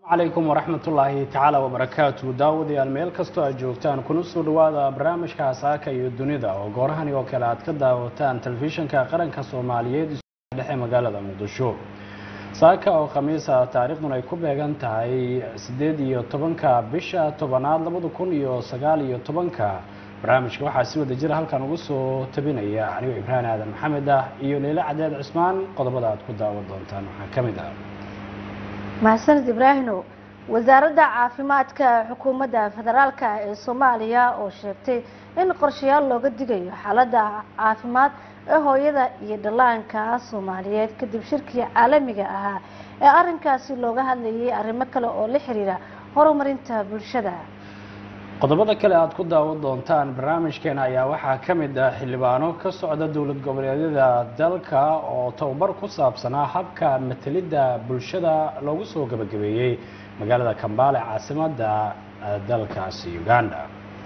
calaykum waraxmat ullaahi tacaala wabarakaatu daawadayaal meel kastoo aad joogtaan kuna soo dhawaada barnaamijka saaka iyo dunida oo goorahani oo kale aad ka daawataan telefishinka qaranka soomaaliyeed dhexe magaalada muqdisho saaka oo khamiisa taariikhdun ay ku beegan tahay siddeed iyo tobanka bisha tobanaad labada kun iyo sagaal iyo tobanka barnaamijka waxaa si wada jira halkan ugu soo tabinaya anigoo ibraahim aadan maxamed ah iyo leyle cadeed cismaan qodobada aad ku daawan doontaan waxaa ka mid ah mahadsaned ibraahino wasaaradda caafimaadka xukuumadda federaalka ee soomaaliya oo sheegtay in qorshayaal looga digayo xaaladda caafimaad ee hooyada iyo dhallaanka soomaaliyeed kadib shirkii caalamiga ahaa ee arrinkaasi looga hadlayay arrimo kale oo la xiriira horumarinta bulshada qodobada kale aad ku daawan doontaan barnaamijkeena ayaa waxaa ka mid ah xildhibaano ka socda dowlad goboleedyada dalka oo tababar ku saabsanaa habka matelidda bulshada loogu soo gabagabeeyey magaalada kambaale caasimadda dalkaasi uganda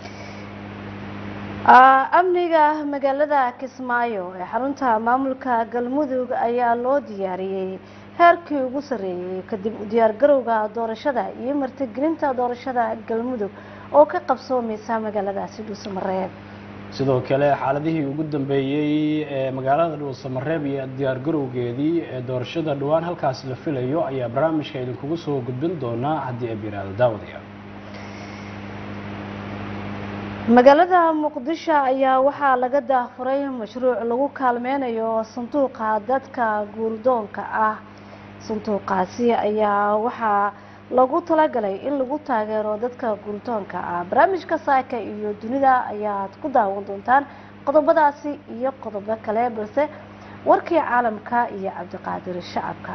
amniga magaalada kismaayo ee xarunta maamulka galmudug ayaa loo diyaariyey heerkii ugu sarreeyey kadib u diyaargarowga doorashada iyo martigelinta doorashada galmudug oo ka qabsoomaysa magaaladaasi dhuusamareeb sidoo kale xaaladihii ugu dambeeyey ee magaalada dhuusamareeb iyo diyaargarowgeedii ee doorashada dhowaan halkaas la filayo ayaa barnaamijka idinkugu soo gudbin doonaa haddii ay biraado daawadaya magaalada muqdisho ayaa waxaa laga daafuray mashruuc lagu kaalmeynayo sanduuqa dadka guurdoonka ah sanduuqaasi ayaa waxaa lagu talagalay in lagu taageero dadka guurdoonka ah barnaamijka saaka iyo dunida ayaad ku daawan doontaan qodobadaasi iyo qodobo kale balse warkii caalamka iyo cabdiqaadir shacabka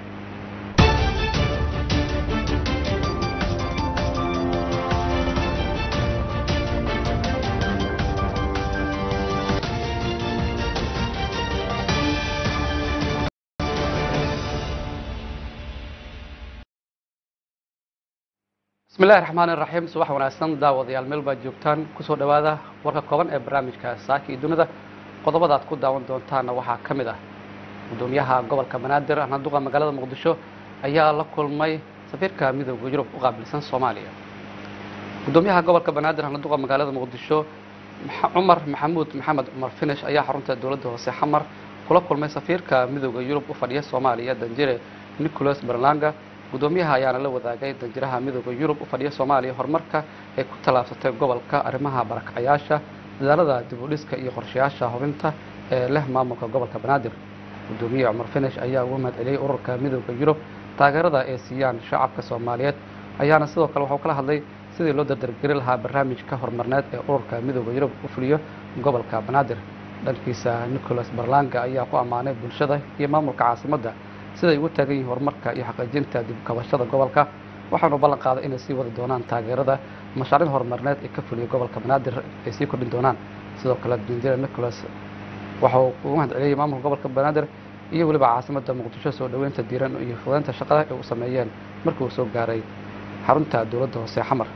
bismi illahi raxmaan iraxiim subax wanaagsan daawadayaal meel baad joogtaan kusoo dhowaada warka kooban ee barnaamijka saaka iyo dunida qodobada aad ku daawan doontaanna waxaa ka mid ah gudoomiyaha gobolka banaadir ahnaduqa magaalada muqdisho ayaa la kulmay safiirka midooda yurub u qaabilsan soomaaliya gudoomiyaha gobolka banaadir ahnaduqa magaalada muqdisho cumar maxamuud maxamed cumar finish ayaa xarunta dowladda hoose xamar kula kulmay safiirka midooda yurub u fadhiya soomaaliya danjire nicholas berlanga gudoomiyaha ayaana la wadaagay danjiraha midooda yurub u fadhiya soomaaliya horumarka ay ku tallaabsatay gobolka arrimaha barakacayaasha dadaalada dib u dhiska iyo qorshayaasha hubinta ee leh maamulka gobolka banaadir gudoomiye cumar finish ayaa ugu mahad celiyey ururka midooda yurub taageerada ay siiyaan shacabka soomaaliyeed ayaana sidoo kale waxuu kala hadlay sidii loo dardargeri lahaa barnaamijka horumarneed ee ururka midooda yurub u fuliyo gobolka banaadir dhankiisa nicholas barlanga ayaa ku ammaanay bulshada iyo maamulka caasimadda siday ugu taagan yihiin horumarka iyo xaqiijinta dib kabashada gobolka waxaanu ballan qaaday inay sii wadi doonaan taageerada mashaariic horumarneed ee ka fuliya gobolka banaadir ay sii kordhin doonaan sidoo kale danjire nicholas waxauu ugu mahad celiyey maamulka gobolka banaadir iyo weliba caasimadda muqdisho soo dhoweynta diiran iyo fudeynta shaqada ay u sameeyeen markii uu soo gaaray xarunta dowladda hoose xamar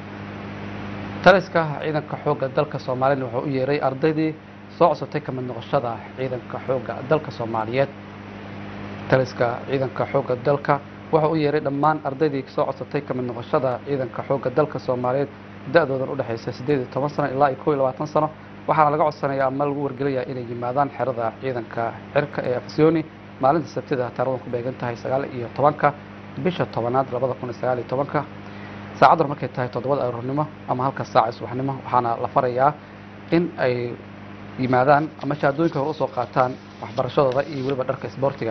taliska ciidanka xoogga dalka soomaaliyed wuxuu u yeeray ardaydii soo codsatay ka mid noqoshada ciidanka xoogga dalka soomaaliyeed taliska ciidanka xoogga dalka wuxuu u yeeray dhammaan ardaydii soo codsatay ka mid noqoshada ciidanka xoogga dalka soomaaliyeed da-doodan udhexaysa siddeed iyo toban sano ilaa iyo kow iyo labaatan sano waxaana laga codsanayaa ama lagu wargelayaa inay yimaadaan xerada ciidanka cirka ee afsioni maalinta sabtida taaradan ku beegan tahay sagaal iyo tobanka bisha tobanaad labada kun iyo sagaal iyo tobanka saacaddan markay tahay toddobada aroornimo ama halka saaca subaxnimo waxaana la farayaa in ay yimaadaan ama shahaadooyinka hore usoo qaataan waxbarashadooda iyo weliba dharka isboortiga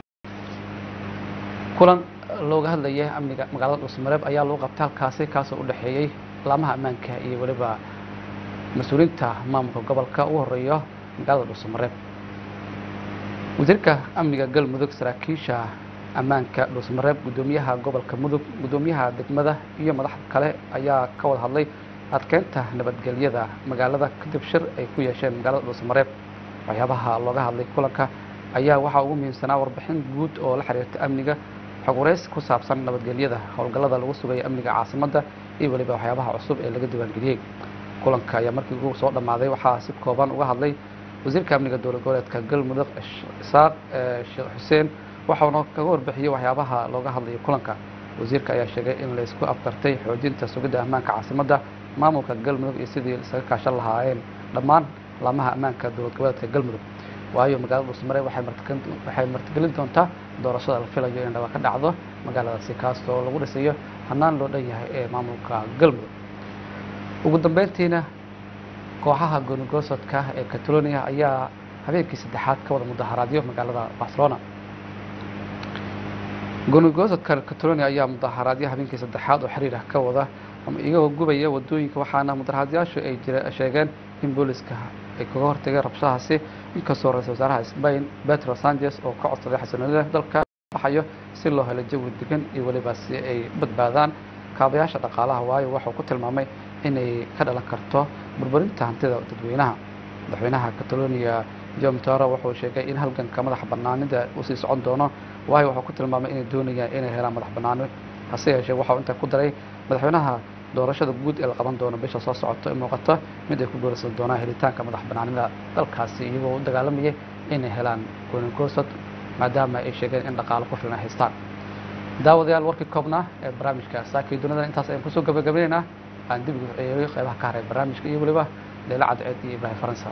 kulan looga hadlayay amniga magaalada dhuusmareeb ayaa lagu qabtay halkaasi kaasoo u dhexeeyey laamaha ammaanka iyo weliba mas-uuliyiinta maamulka gobolka ugu horeeya magaalada dhuusamareeb wasiirka amniga galmudug saraakiisha ammaanka dhuusmareeb gudoomiyaha gobolka mudug gudoomiyaha degmada iyo madaxda kale ayaa ka wada hadlay adkeynta nabadgelyada magaalada kadib shir ay ku yeesheen magaalada dhuusamareeb waxyaabaha looga hadlay kulanka ayaa waxaa ugu muhiimsanaa warbixin guud oo la xiriirta amniga xog wareysi ku saabsan nabadgelyada howlgallada lagu sugaya amniga caasimadda iyo weliba waxyaabaha cusub ee laga diiwaangeliyey kulanka ayaa markii ugu soo dhammaaday waxaa si kooban uga hadlay wasiirka amniga dowlad goboleedka galmudug isaaq sheekh xuseen waxauna kaga warbixiyey waxyaabaha looga hadlayo kulanka wasiirka ayaa sheegay in la isku afkartay xoojinta sugidda ammaanka caasimadda maamulka galmudug iyo sidii isaga kaashan lahaayeen dhammaan laamaha ammaanka dowlad goboleedka galmudug waayo magaalada dhuusmare waxay martigelin- waxay martigelin doontaa doorashada la filayo in dhaba ka dhacdo magaaladaasi kaasoo lagu dhisayo hannaan loo dhan yahay ee maamulka galmudug ugu dambeyntiina kooxaha goonigoosodka ee catalonia ayaa habeenkii saddexaad ka wada mudaharaadyo magaalada barcelona goonigoosodka catalonia ayaa mudaharaadyo habeenkii saddexaad oo xiriir ah ka wada ama iyagoo gubaya wadooyinka waxaana mudaharaadyaashu ay jire- sheegeen in booliska ay kaga hortageen rabshadahaasi inkastoo ra-iisul wasaaraha spain petro sanchez oo ka codsaday xasilloonida dalka baxayo si loo helo jawi degan iyo weliba si ay u badbaadaan kaabayaasha dhaqaalaha waayo waxuu ku tilmaamay inay ka dhalan karto burburinta hantida dadweynaha madaxweynaha catalonia jom toro wuxuu sheegay in halganka madax banaanida uu sii socon doono waayo wuxuu ku tilmaamay inay doonayaan inay helaan madax banaani hase yeeshee waxau intaa ku daray madaxweynaha doorashada guud ee la qaban doono bisha soo socoto ee muuqata mid ay ku guulaysan doonaan helitaanka madax banaanida dalkaasi iyagoo u dagaalamayay inay helaan goonigoosad maadaama ay sheegeen in dhaqaalo ku filan ay haystaan daawadayaal warkii koobnaa ee barnaamijka saakii dunida intaas ayaan kusoo gabagabinaynaa aan dib ugu ceeriyo qaybaha ka haray barnaamijka iyo weliba leila cadceed iyo ibraahim faransa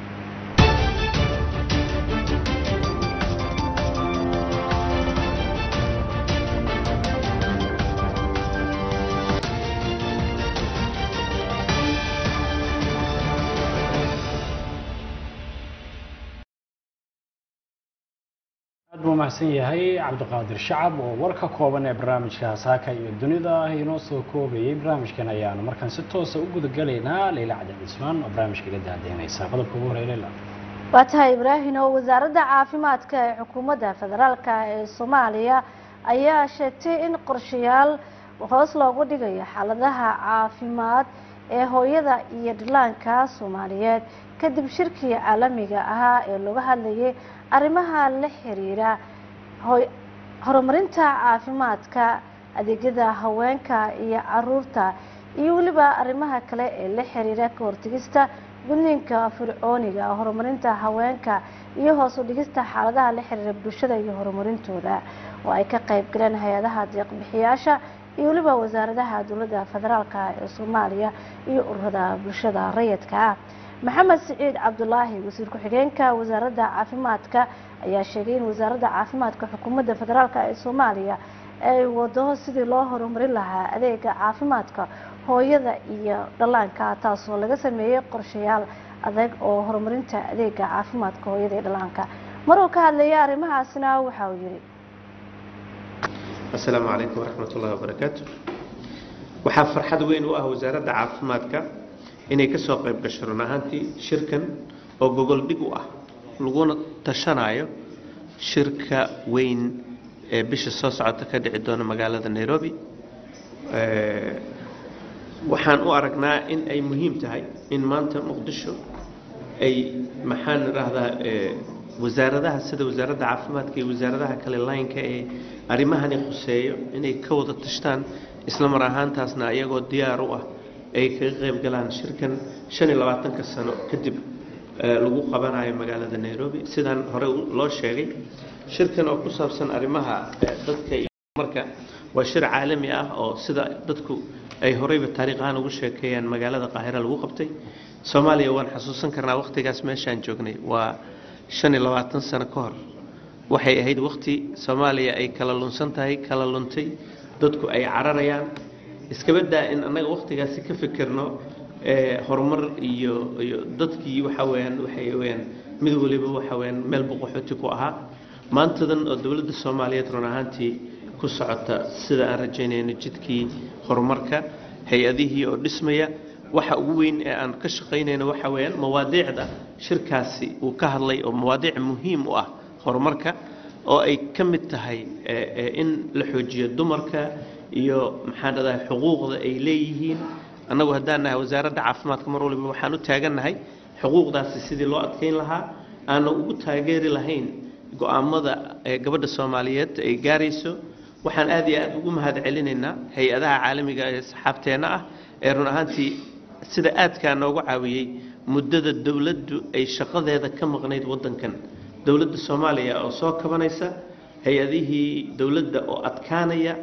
aad buu mahadsan yahay cabdiqaadir shacab oo warka kooban ee barnaamijka saaka iyo dunida ah inoo soo koobayay barnaamijkan ayaanu markaan si toosa u gudagalaynaa leyla cadin cismaan oo barnaamijka iga daadeynaysa qodobka ugu horey leyla waa tahay ibraahim oo wasaaradda caafimaadka ee xukuumadda federaalka ee soomaaliya ayaa sheegtay in qorshayaal hoos loogu dhigayo xaaladaha caafimaad ee hooyada iyo dhallaanka soomaaliyeed kadib shirkii caalamiga ahaa ee looga hadlayay arrimaha la xiriira hoy- horumarinta caafimaadka adeegyada haweenka iyo caruurta iyo weliba arrimaha kale ee la xiriira ka hortegista gudniinka fircooniga horumarinta haweenka iyo hoos u dhigista xaaladaha la xiriira bulshada iyo horumarintooda oo ay ka qayb galeen hay-adaha deeqbixiyaasha iyo weliba wasaaradaha dowladda federaalka ee soomaaliya iyo ururada bulshada rayidka ah maxamed siciid cabdulaahi wasiir ku-xigeenka wasaaradda caafimaadka ayaa sheegay in wasaaradda caafimaadka xukuumadda federaalk ee soomaaliya ay wado sidii loo horumarin lahaa adeega caafimaadka hooyada iyo dhallaanka taasoo laga sameeyey qorshayaal adag oo horumarinta adeega caafimaadka hooyada iyo dhallaanka maruu ka hadlayay arrimahaasina waxa uu yidhi asalaamu calaykum waraxmat ullahi wabarakaatu waxaa farxad weyn u ah wasaaradda caafimaadka inay ka soo qayb gasho run ahaantii shirkan oo gogol dhig u ah laguna tashanayo shirka weyn ee bisha soo socota ka dhici doona magaalada nairobi Eh, waxaan u aragnaa in ay muhiim tahay in maanta muqdisho ay maxaan idhaahdaa eh, wasaaradaha sida wasaaradda caafimaadka iyo wasaaradaha kale laynka ee arrimahani khuseeyo inay ka wada tashtaan isla mar ahaantaasna iyagoo diyaar u ah ay kaga qayb galaan shirkan shan iyo labaatanka sano kadib eh, lagu qabanayo magaalada nairobi sidaan hore u- loo sheegay shirkan oo ku saabsan arrimaha eh, dadka iyo marka waa shir caalami ah oo sida dadku ay horeyba taariikh ahaan ugu sheekeeyaan magaalada qaahira lagu qabtay soomaaliya waan xasuusan karnaa wakhtigaas meeshaan joognay waa shan iyo labaatan sano ka hor waxay ahayd wakhti soomaaliya ay kala lunsan tahay kala luntay dadku ay cararayaan iskaba daa in annaga wakhtigaasi ka fikirno ee, horumar iyo iyo dadkii waxa weeyaan waxay weeyaan mid waliba waxa weeyaan meel boqoxooti ku ahaa maantadan oo dowladda soomaaliyeed run ahaantii ku socota sida aan rajaynayno jidkii horumarka hay-adihii oo dhismaya waxa ugu weyn ee aan ka shaqaynayno waxa weeyaan mawaadiicda shirkaasi uu ka hadlay oo mawaadiic muhiim u ah horumarka oo ay ka mid tahay eh, eh, in la xoojiyo dumarka iyo maxaan dhadahay xuquuqda ay leeyihiin annagu haddaan nahay wasaaradda caafimaadka mar waliba waxaan u taagannahay xuquuqdaasi sidii loo adkeyn lahaa aanan ugu taageeri lahayn go-aamada ee gabadha soomaaliyeed ay gaarayso waxaan aad iyo aad ugu mahad celinaynaa hay-adaha caalamiga ee saxaabteenna ah ee run ahaantii sida aadkaa noogu caawiyey muddada dowladdu ay shaqadeeda ka maqnayd waddankan dowladda soomaaliya oo soo kabanaysa hay-adihii dowladda oo adkaanaya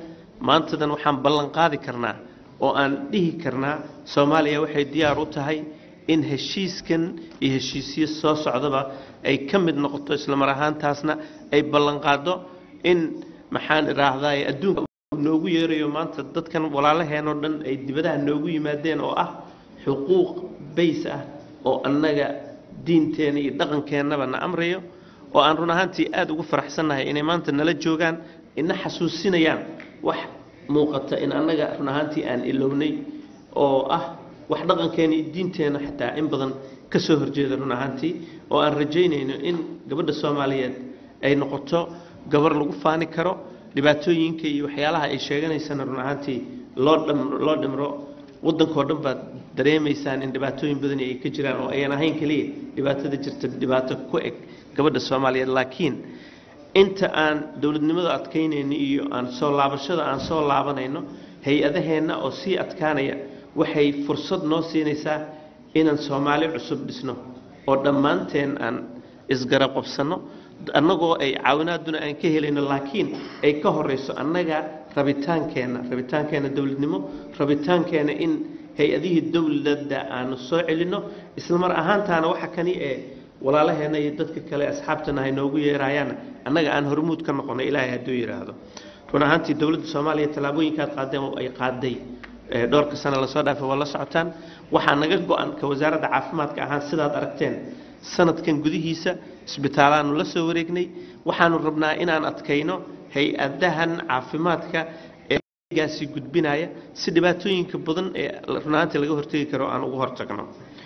maantadan waxaan ballan qaadi karnaa oo aan dhihi karnaa soomaaliya waxay diyaar u tahay in heshiiskan iyo heshiisyo soo socdaba ay ka mid noqoto islamar ahaantaasna ay ballanqaado in maxaan idhaahdaa adduunka noogu yeerayo maanta dadkan walaalaheenoo dhan ay dibadaha noogu yimaadeen oo ah xuquuq bays ah oo annaga diinteena iyo dhaqankeennaba na amrayo oo aan run ahaantii aada ugu faraxsannahay inay maanta nala joogaan ina xasuusinayaan wax muuqata in annaga run ahaantii aan ilownay oo ah wax dhaqankeena iyo diinteenna xataa in badan ka soo horjeeda run ahaantii oo aan rajaynayno in gabadha soomaaliyeed ay noqoto gabar lagu faani karo dhibaatooyinka iyo waxyaalaha ay sheeganaysana run ahaantii loo dham loo dhimro waddankao dhan baad dareemaysaan in dhibaatooyin badani ay ka jiraan oo ayan ahayn keliya dhibaatada jirta dhibaato ku eg gabadha soomaaliyeed laakiin inta aan dowladnimada adkaynayno iyo aan soo laabashada aan soo laabanayno hay-adaheenna oo sii adkaanaya waxay fursad noo siinaysaa inaan soomaali cusub dhisno oo dhammaanteen aan isgarab qabsanno annagoo ay caawinaaduna aan ka helayno laakiin ay ka horeyso annaga rabitaankeenna rabitaankeenna dowladnimo rabitaankeenna in hay-adihii dowladda aanu soo celinno islamar ahaantaana waxa kani ee walaalaheenna iyo dadka kale asxaabtana hay noogu yeerayaan annaga aan hormuud ka noqono ilaahay hadduu yidhaahdo run ahaantii dowladda soomaaliya tallaabooyinkaad qaadeen oo ay qaaday dhowrka sano lasoo dhaafay waa la socotaan waxaa naga go-an ka wasaaradda caafimaadka ahaan sidaad aragteen sanadkan gudihiisa isbitaalaanu la soo wareegnay waxaanu rabnaa inaan adkayno hay-adahan caafimaadka ee gaasi gudbinaya si dhibaatooyinka badan ee runaantii laga hortegi karo aan ugu hortagno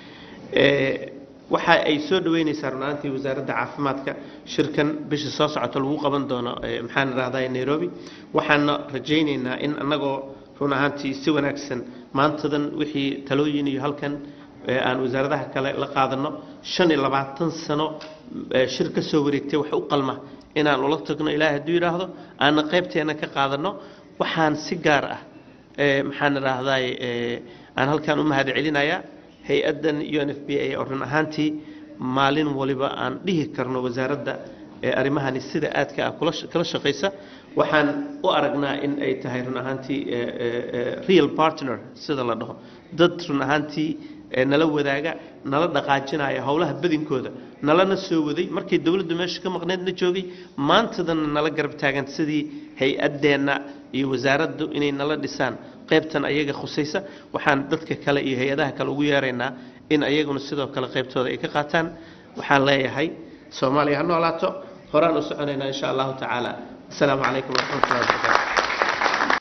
waxa ay soo dhaweynaysaa runaantii wasaaradda caafimaadka shirkan bisha soo socota lagu qaban doono maxaan idhahdaa nairobi waxaana rajaynaynaa in annagoo run ahaantii si wanaagsan maantadan wixii talooyin iyo halkan aan wasaaradaha kale la qaadano shan iyo labaatan sano shir ka soo wareegtay wax u qalma inaan ula tagno ilaahay hadduu yidhaahdo aana qaybteena ka qaadano waxaan si gaar ah maxaan idhaahdaa aan halkan u mahad celinayaa hay-addan u n f b a oo run ahaantii maalin waliba aan dhihi karno wasaaradda arrimahani sida aadka ah kala shaqaysa waxaan u aragnaa in ay tahay run ahaantii real partner sida la dhaho dad run ahaantii nala wadaaga nala dhaqaajinaya howlaha badinkooda nalana soo waday markay dowladdu meesha ka maqneedna joogay maantadana nala garab taagan sidii hay-addeenna iyo wasaaraddu inay nala dhisaan qaybtan ayaga khusaysa waxaan dadka kale iyo hay-adaha kale ugu yeeraynaa in ayaguna sidoo kale qaybtooda ay ka qaataan waxaan leeyahay soomaaliya ha noolaato horaan u soconaynaa insha allahu tacaala asalaamu calaykum waraxmatullahi wabarakaatu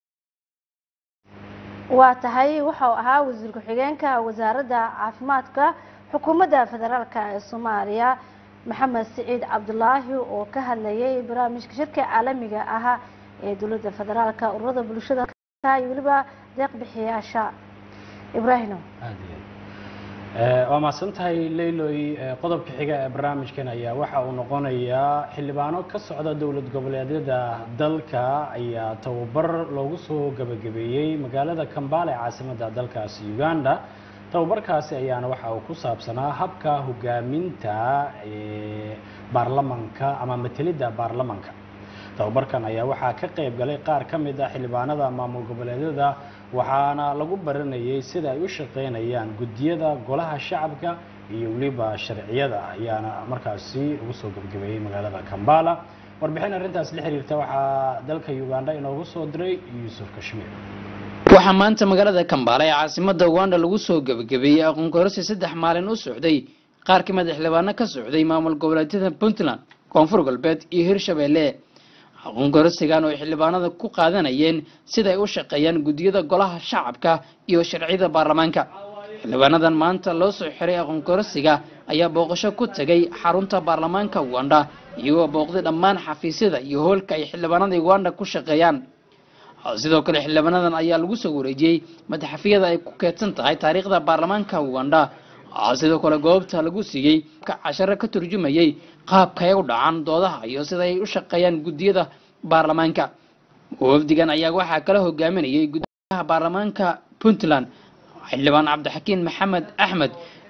waa tahay waxau ahaa wasiir ku-xigeenka wasaaradda caafimaadka xukuumadda federaalk ee soomaaliya maxamed siciid cabdulaahi oo ka hadlayay barnaamijka shirka caalamiga ah ee dowladda federaalka ururada bulshada iyo weliba deeq bixiyaasha ibraahino waa mahadsan tahay leyloy qodobka xiga ee barnaamijkan ayaa waxa uu noqonayaa xildhibaano ka socda dowlad goboleedyada dalka ayaa tababar loogu soo gabagabeeyey magaalada kambale ee caasimadda dalkaasi uganda tababarkaasi ayaana waxa uu ku saabsanaa habka hogaaminta baarlamanka ama matelidda baarlamanka tababarkan ayaa waxaa ka qayb galay qaar ka mid ah xildhibaanada maamul goboleedyada waxaana lagu baranayay sida ay u shaqeynayaan guddiyada golaha shacabka iyo weliba sharciyada ayaana markaasi lagu soo gebgabeeyey magaalada kambala warbixin arrintaas la xiriirta waxaa dalka uganda inoogu soo diray yuusuf kashmiir waxaa maanta magaalada kambala ee caasimada uganda lagu soo gebagabeeyey aqoon kororsi saddex maalin u socday qaar ka mid a xildhibaano ka socday maamul goboleedyada puntland koonfur galbeed iyo hirshabeelle aqoon kororsigan oo ay xildhibaanada ku qaadanayeen sida ay u shaqeeyaan guddiyada golaha shacabka iyo sharciyada baarlamaanka xildhibaanadan maanta loo soo xiray aqoon kororsiga ayaa booqasho ku tegay xarunta baarlamaanka uganda iyagoo booqday dhammaan xafiisyada iyo hoolka ay xildhibaanada uganda ku shaqeeyaan sidoo kale xildhibaanadan ayaa lagu soo wareejiyey madaxafiyada ay ku keedsan tahay taariikhda baarlamaanka uganda sidoo kale goobta lagu siiyey casharo ka turjumayay qaabka ay u dhacaan doodaha iyo sida ay u shaqeeyaan guddiyada baarlamaanka wafdigan ayaa waxaa kala hogaaminayay guddiyaha baarlamaanka puntland xildhibaan cabdixakiin maxamed axmed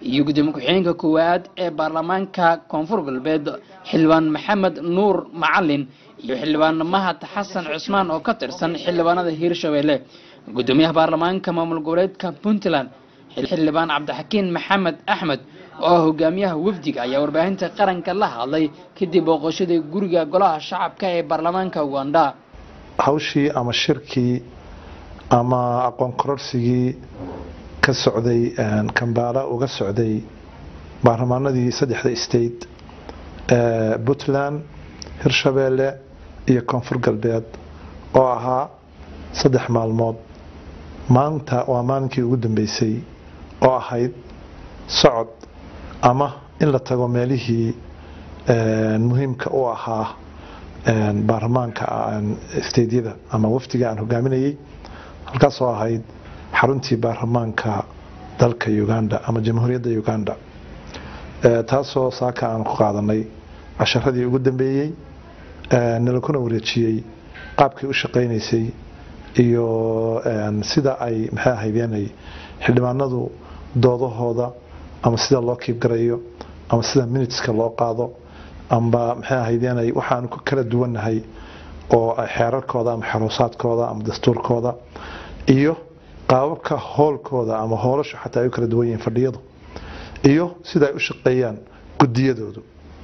iyo gudoomiye ku-xigeenka koowaad ee baarlamaanka koonfur galbeed xildhibaan maxamed nuur macalin iyo xildhibaan mahad xasan cusmaan oo ka tirsan xildhibaanada hiirshabelle gudoomiyaha baarlamaanka maamul goboleedka puntland xildhibaan cabdixakiin maxamed axmed oo ah hogaamiyaha wafdiga ayaa warbaahinta qaranka la hadlay kadib booqashadii guriga golaha shacabka ee baarlamaanka uganda hawshii ama shirkii ama aqoon kororsigii ka socday kambaala uga socday baarlamaanadii saddexda state ee puntland hirshabeelle iyo koonfur galbeed oo ahaa saddex maalmood maanta waa maalinkii ugu dambeysay oo ahayd socod ama in la tago meelihii muhiimka u ahaa baarlamaanka steydyada ama wafdiga aan hogaaminayay halkaasoo ahayd xaruntii baarlamaanka dalka uganda ama jamhuuriyadda uganda taasoo saaka aan ku qaadanay casharadii ugu dambeeyey nalakuna wareejiyey qaabkii u shaqaynaysay iyo sida ay maxay ahaydeenay xildhibaanadu doodahooda ama sida loo kiibgarayo ama sida miniteska loo qaado amba maxay ahaydeenay waxaanu ku kala duwannahay oo xeerarkooda ama xeroosaadkooda ama dastuurkooda iyo qaababka hoolkooda ama hoolashu xataa ay u kala duwan yihiin fadhiyadu iyo sida ay u shaqeeyaan gudiyadoodu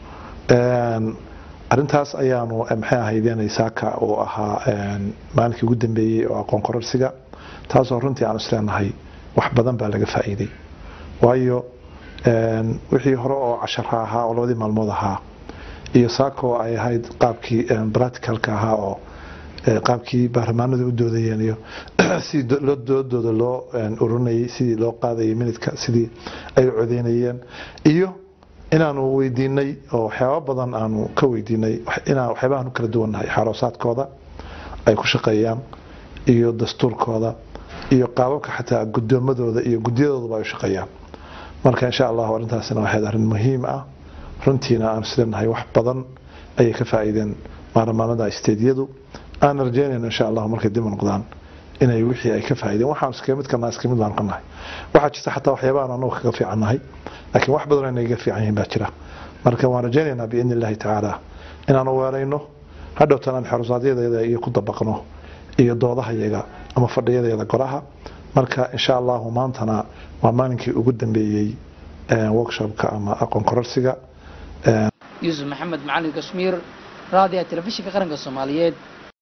arintaas ayaanu maxay ahaydeenay saaka uu ahaa maalinkii ugu dambeeyey oo aqoon kororsiga taasoo runtii aan isleenahay wax badan baa laga faa'iiday waayo wixii hore oo cashara ahaa oo labadii maalmood ahaa iyo saakoo ay ahayd qaabkii practicalka ahaa oo qaabkii baarlamaanadu u doodayeen iyo sidii doodooda loo ururinayay sidii loo qaadayay minidka sidii ay u codeynayeen iyo inaanu weydiinay oo waxyaaba badan aanu ka weydiinay inaan waxyaabahan u kala duwannahay xaroosaadkooda ay ku shaqeeyaan iyo dastuurkooda iyo qaababka xataa gudoomadooda iyo gudiyadooduba ay u shaqeeyaan marka insha allahu arrintaasina waxayd arrin muhiim ah runtiina aan islenahay wax badan ayay ka faa'iideen baarlamaanada stediyadu aan rajeynayno insha allahu markay dib u noqdaan inay wixii ay ka faa'iideen waxaan iskaga mid kana iskaga mid baan ka nahay waxaa jirta xataa waxyaabahan anagu kaga fiican nahay laakiin wax badan inay ga fiican yihiin baa jira marka waan rajaynaynaa biidni illahi tacaala inaanu weelayno hadhowtan aan xerusaadyadayada iyo ku dabaqno iyo doodahayaga ama fadhiyadeeda golaha marka insha allahu maantana waa maalinkii ugu dambeeyey workshopka ama aqoon kororsiga yuusuf maxamed macalin kashmiir raadiga telefishinka qaranka soomaaliyeed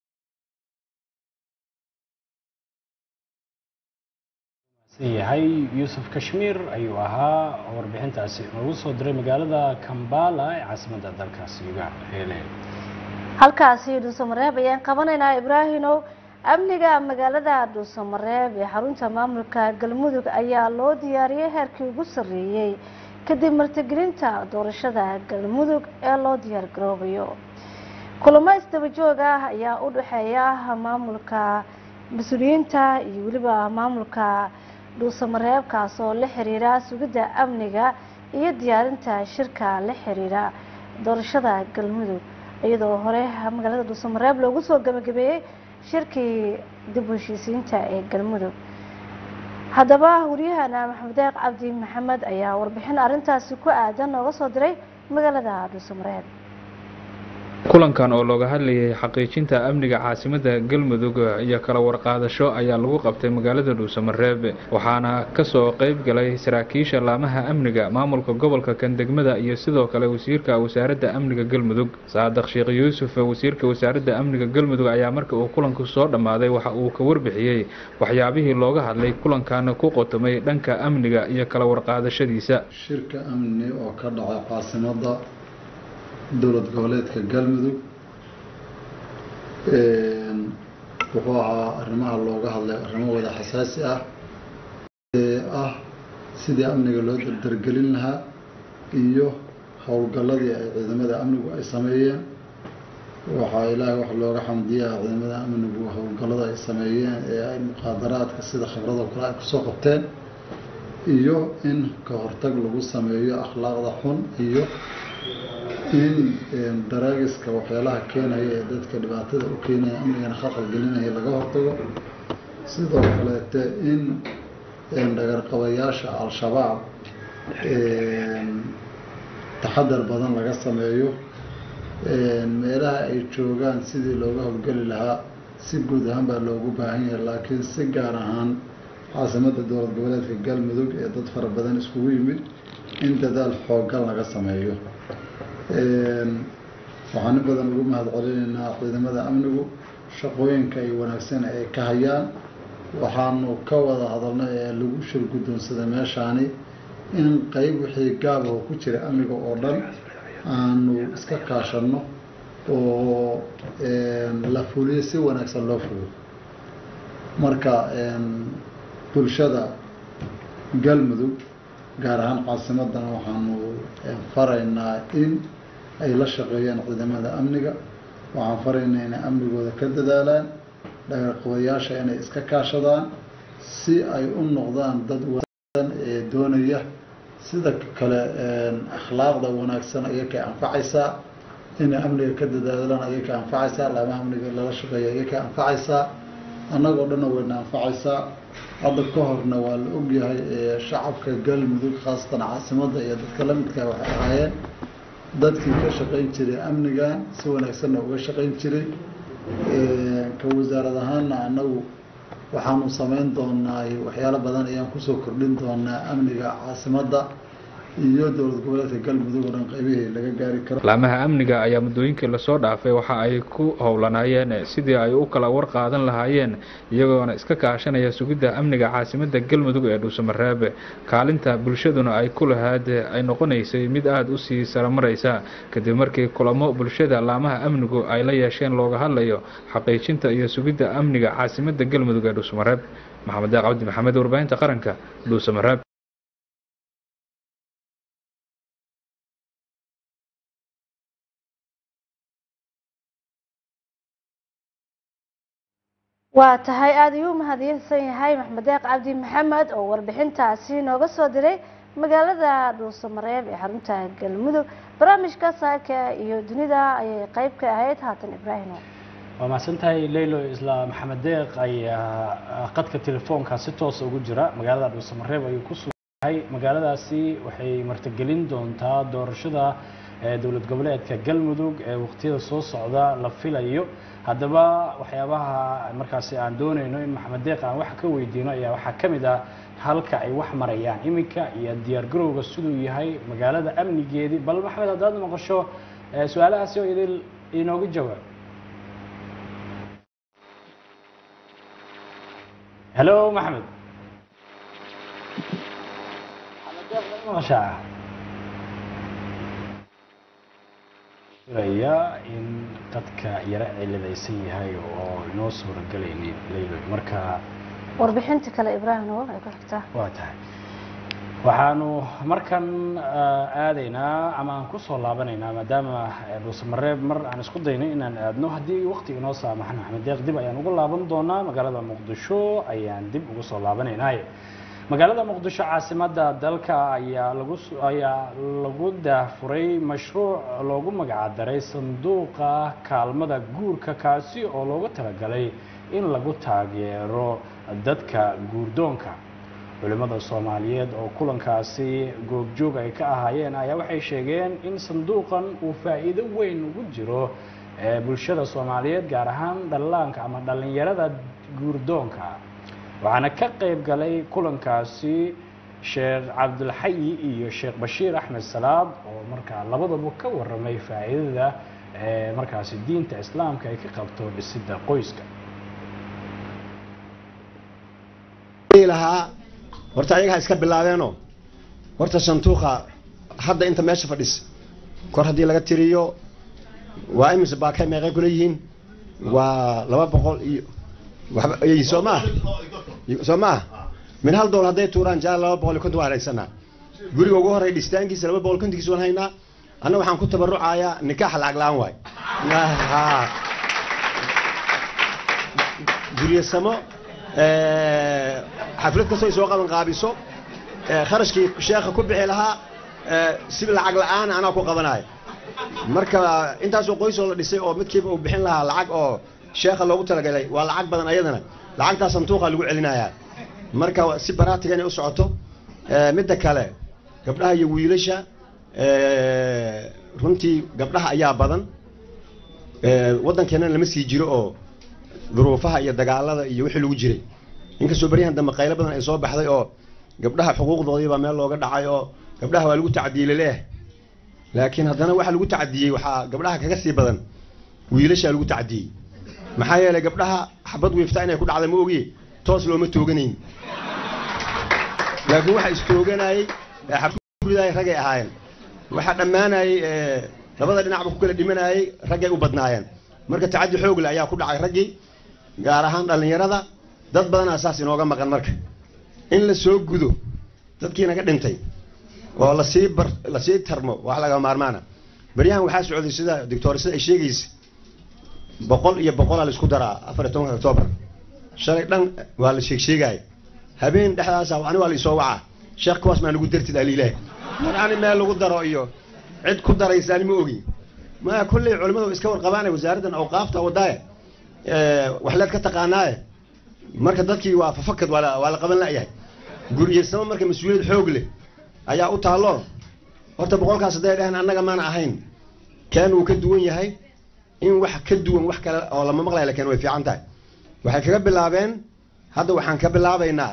yahay yuusuf kashmiir ayuu ahaa warbixintaasi noogu soo diray magaalada kambala ee caasimadda dalkaasi uganda halkaasi dhuusamareeb ayaan qabanaynaa ibraahinow amniga magaalada dhuusamareeb ee xarunta maamulka galmudug ayaa loo diyaariyey heerkii ugu sarreeyey kadib martigelinta doorashada galmudug ee loo diyaargaroobayo kulamo isdaba joog ah ayaa u dhexeeya maamulka mas-uuliyiinta iyo weliba maamulka dhuusamareeb kaas oo la xiriira sugidda amniga iyo diyaarinta shirka la xiriira doorashada galmudug iyadoo hore magaalada dhuusamareeb loogu soo gabagabeeyey shirkii dib u heshiisiinta ee galmudug haddaba waryahana maxamed deeq cabdi maxamed ayaa warbixin arrintaasi ku aadan nooga soo diray magaalada dhuusamareeb kulankan oo looga hadlayay xaqiijinta amniga caasimadda galmudug iyo kala warqaadasho ayaa lagu qabtay magaalada dhuusamareeb waxaana kasoo qeyb galay saraakiisha laamaha amniga maamulka gobolka kandegmada iyo sidoo kale wasiirka wasaaradda amniga galmudug saadaq sheekh yuusuf wasiirka wasaaradda amniga galmudug ayaa marka uu kulanku soo dhammaaday waxa uu ka warbixiyey waxyaabihii looga hadlay kulankan ku qotomay dhanka amniga iyo kala warqaadashadiisa shirka amni oo ka dhaca caasimada dowlad goboleedka galmudug wuxuu ahaa arrimaha looga hadlay arrimo wada xasaasi ah ee ah sidii amniga loo dardargelin lahaa iyo howlgalladii ay ciidamada amnigu ay sameeyeen waxaa ilaahay wax looga xamdiyaa ciidamada amnigu howlgallada ay sameeyeen ee ay muqaadaraadka sida khibradoo kale ay kusoo qabteen iyo in ka hortag lagu sameeyo akhlaaqda xun iyo in daraagiska waxyaalaha keenaya ee dadka dhibaatada u keenaya amnigana khalqal gelinaya laga hortago sidoo kaleete in dhagarqabayaasha al-shabaab taxadar badan laga sameeyo meelaha ay joogaan sidii looga howlgeli lahaa si guud ahaan baa loogu baahan yahay laakiin si gaar ahaan caasimadda dowlad goboleedka galmudug ee dad fara badan iskugu yimid in dadaal xoogan laga sameeyo waxaan in badan ugu mahad celinaynaa ciidamada amnigu shaqooyinka ay wanaagsan ay ka hayaan waxaanu ka wada hadalnay ee lagu shir guddoonsaday meeshaani in qeyb wixii gaabaho ku jira amniga oo dhan aanu iska kaashanno oo la fuliyo si wanaagsan loo fuliyo marka bulshada galmudug gaar ahaan caasimadana waxaanu faraynaa in ay la shaqeeyaan ciidamada amniga waxaan faraynaa inay amnigooda ka dadaalaan dhagarqabayaasha inay iska kaashadaan si ay u noqdaan dad wanaagsan ee doonaya sida kale akhlaaqda wanaagsan ayay ka anfacaysaa inay amniga ka dadaalaan ayay ka anfacaysaa laamaha amniga lala shaqeeya ayay ka anfacaysaa annagoo dhanna wayna anfacaysaa hadda ka horna waa la ogyahay shacabka galmudug khaasatan caasimadda iyo dadka la midkaa waxay ahaayeen dadkii ka shaqayn jiray amnigan si wanaagsanna uga shaqayn jiray ka wasaarad ahaanna annagu waxaanu samayn doonaa waxyaalo badan ayaan kusoo kordhin doonaa amniga caasimadda iyo dowlad goboleedka galmudug oo dhan qaybihii laga gaari karo laamaha amniga ayaa muddooyinkii lasoo dhaafay waxa ay ku howlanaayeen sidii ay u kala war qaadan lahaayeen iyagoona iska kaashanaya sugidda amniga caasimadda galmudug ee dhuusamareeb kaalinta bulshaduna ay ku lahaad ay noqonaysay mid aada u sii saramaraysa kadib markii kulamo bulshada laamaha amnigu ay la yeesheen looga hadlayo xaqiijinta iyo sugidda amniga caasimadda galmudug ee dhuusamareeb maxamed daaq cabdi maxamed warbaahinta qaranka dhuusamareeb waa tahay aada ayuu umahadiysan yahay maxmed deeq cabdi maxamed oo warbixintaasi nooga soo diray magaalada dhuusamareeb ee xarunta galmudug barnaamijka saaka iyo dunida ayay qeyb ka ahayd haatan ibraahim waa mahadsantahay leylo isla maxamed deeq ayaa qadka telefoonka si toosa ugu jira magaalada dhuusamareeb ayuu ku sugayahay magaaladaasi waxay martigelin doontaa doorashada dowlad goboleedka galmudug ee waqtiyada soo socda la filayo haddaba waxyaabaha markaasi aan doonayno in maxamed deeq aan wax ka weydiino ayaa waxaa ka mid ah halka ay wax marayaan iminka iyo diyaargarowga siduu yahay magaalada amnigeedii bal maxamed haddaad maqasho su-aalahaasi oo idil inooga jawaab hello maxamed maxamed deeq ma maqashaa filaya in dadka yara ciladaysan yahay oo inoo suuragelaynin leylo marka warbixinta kale ibraahim oo ay ku xigtaa waa tahay waxaanu markan aadaynaa ama aan kusoo laabanaynaa maadaama dhuusamareeb mar aan isku daynay inaan aadno haddii waqti inoo saamaxan maxamed deeq dib ayaan ugu laaban doonaa magaalada muqdisho ayaan dib ugu soo laabanaynaay magaalada muqdisho caasimadda dalka ayaa lagu ayaa lagu daafuray mashruuc loogu magacdaray sanduuqa kaalmada guurka kaasi oo loogu talagalay in lagu taageero dadka guurdoonka culimmada soomaaliyeed oo kulankaasi goobjoog ay ka ahaayeen ayaa waxay sheegeen in sanduuqan uu faa'iido weyn ugu jiro bulshada soomaaliyeed gaar ahaan dhallaanka ama dhallinyarada guurdoonka waxaana ka qayb galay kulankaasi sheekh cabdulxayi iyo sheekh bashiir axmed salaad oo markaa labadaba ka waramay faa'iidada markaasi diinta islaamka ay ka qabto dhisidda qoyska lahaa horta ayaga iska bilaabeenoo horta sanduuqa hadda inta meesha fadhis kor haddii laga tiriyo waa imise baakay meeqay kula yihiin waa laba boqol iyo waxba soo maa soo maa min hal dool hadday tuuraan jaa laba boqol iyo konton waan haysanaa guriga ugu horey dhistaankiisa laba boqol kontonkiisa waan haynaa anna waxaan ku tabarucayaa nikaax lacag la-aan waay guryasamo xaflad kastoo ay soo qaban qaabiso kharashkii sheekha ku bixi lahaa si lacag la-aan anaa ku qabanaayo marka intaasoo qoysoo la dhisay oo midkiiba uu bixin lahaa lacag oo sheekha loogu talagalay waa lacag badan ayadana lacagtaa sanduuqa lagu celinayaa marka si baraatiga inay u socoto midda kale gabdhaha iyo wiilasha runtii gabdhaha ayaa badan waddankeenana lama sii jiro oo duruufaha iyo dagaalada iyo wixii lagu jiray inkastoo beryahan dambe qaylo badan ay soo baxday oo gabdhaha xuquuqdoodii baa meel looga dhacay oo gabdhaha waa lagu tacdiyey laleeh laakiin haddana waxa lagu tacdiyey waxaa gabdhaha kaga sii badan wiilashaa lagu tacdiyey maxaa yeelay gabdhaha xabad wiifta inay ku dhacday ma ogiye toos looma tooganayn laakiin waxa istooganayey xabadridaay ragay ahaayeen waxaa dhammaanayey labada dhinacba ku kala dhimanayey raggay u badnaayeen marka tacaddi xoog leh ayaa ku dhacay raggii gaar ahaan dhallinyarada dad badanaa saas inooga maqan marka in la soo gudo dadkii naga dhintay oo lasii bar lasii tarmo wax laga maarmaana beryahan waxaa socday sida doctor sida ay sheegaysa boqol iyo boqolaa la isku daraa afar iyo tobanka octoobar shalay dhan waa la sheeg sheegaya habeen dhexdaasa ani waa la isoo wacaa sheekh kuwaas maa nagu dartid aliilah ani meel lagu daro iyo cid ku daraysaani ma ogi ma kulley culimadu iska warqabaanay wasaaraddan awqaafta wadaaye waxleed ka taqaanaaye marka dadkii waa fafakad waa la qaban la'yahay guriyeysamo marka mas-uuliyad xoog leh ayaa u taallo horta boqolkaas hadday dhaheen annaga maana ahayn keen uu ka duwan yahay in wax ka duwan wax kale oo lama maqlaya lakin way fiican tahay waxay kaga bilaabeen hadda waxaan ka bilaabaynaa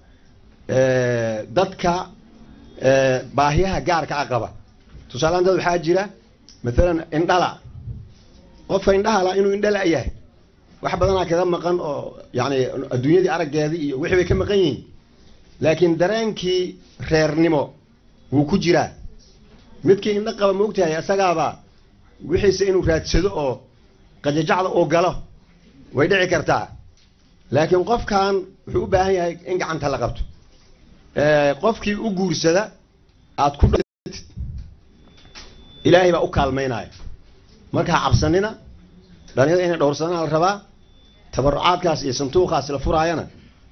dadka baahiyaha gaarka a qaba tusaalehaan dad waxaa jira maalan indhala qofka indhahala inuu indhala yahay wax badanaa kaga maqan oo yani adduunyadii araggeedii iyo wixii bay ka maqan yihiin laakiin dareenkii reernimo wuu ku jiraa midkii indho qaba ma ogtahay isagaaba wixiise inuu raadsado oo qajajacda uu galo way dhici kartaa laakiin qofkan wuxuu u baahan yahay in gacanta la qabto qofkii u guursada aad ku ilaahay baa u kaalmaynaya marka ha cabsanina dhalinyada inay dhowrsadana la rabaa tabarucaadkaas iyo santuuqaas la furaayana